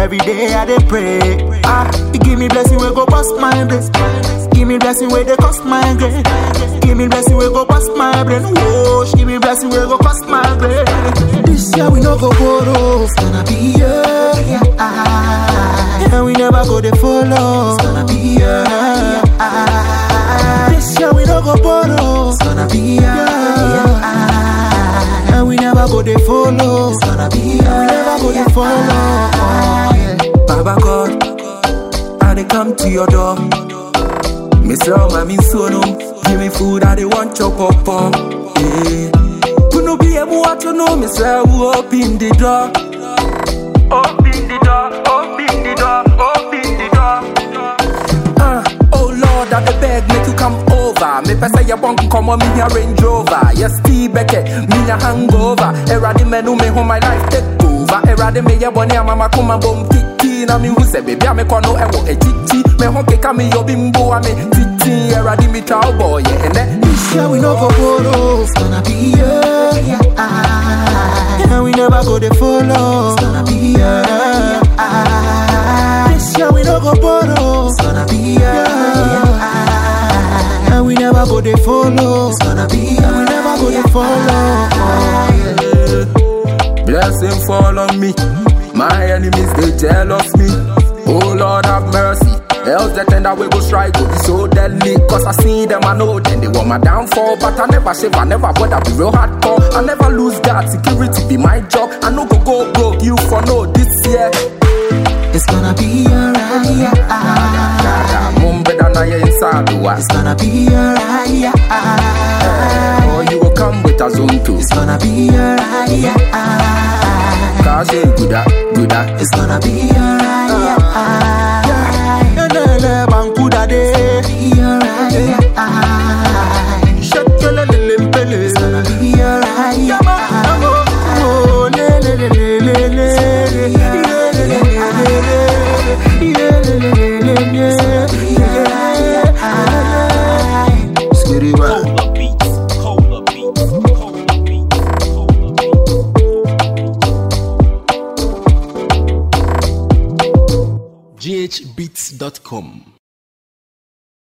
every day I dey pray. Ah, you give me blessing we go bust my brain. Give me blessing where they cost my brain. Give me blessing we go bust my brain. Whoa, give me blessing we go cost my brain. This year we no go borrow. It's gonna be yeah, yeah. Ah, and we never go to follow. It's gonna be yeah, ah. This year we no go borrow. It's gonna be yeah, yeah. Ah, and we never go to follow. It's gonna be yeah, we never go to follow. Oh, yeah. Baba God, I dey come to your door. Me say, oh, my mean so no. Give me food, I dey want chop up up. Yeah. Kuno be able to know me say, who open the door? Open the door, open the door, open the door. Uh, oh Lord, I dey beg, make you come over. Me pesa ya bonk come on me a Range Rover. Yes, Steve Beckett, me a hangover. Eradi menu me home my life take over. Eradi me ya boni mama kuma bom titi na mi hu se baby ame kono ewo ejiti. Me hon keka me yo bimbo ame titi. Eradi me chow boy yeah, and then This year we no go borrow. It's gonna be yeah, yeah. Ah, and we never go to follow. It's gonna be yeah, ah. This year we no go borrow. It's gonna be yeah, yeah. Ah, and we never go to follow. It's gonna be yeah, we never go to follow. Oh, yeah. Blessing fall on me. My enemies they jealous me. Oh Lord have mercy. Else the tender we go strike go be so deadly. Cause I see them, I know then they want my downfall. But I never shave, I never bother be real hardcore. I never lose God, security be my job. I no go go broke, you for no this year. It's gonna be alright. Yeah, ah. Mum better na ye inside the It's gonna be alright. Yeah, ah. Or you will come with a zone too. It's gonna be alright. Yeah, ah. Cause you good at, good at. It's gonna be alright. Yeah, ah. Enele bankuda de. Be alright. Yeah, ah. Shekele lele mpele. It's gonna be alright. Yeah, ah. Oh, le le le le le le. Le le le le le le. Le le le le le le. Yeah, ah. Skitty bang. Cola beats, cola beats, cola beats, cola beats. ghbeats.com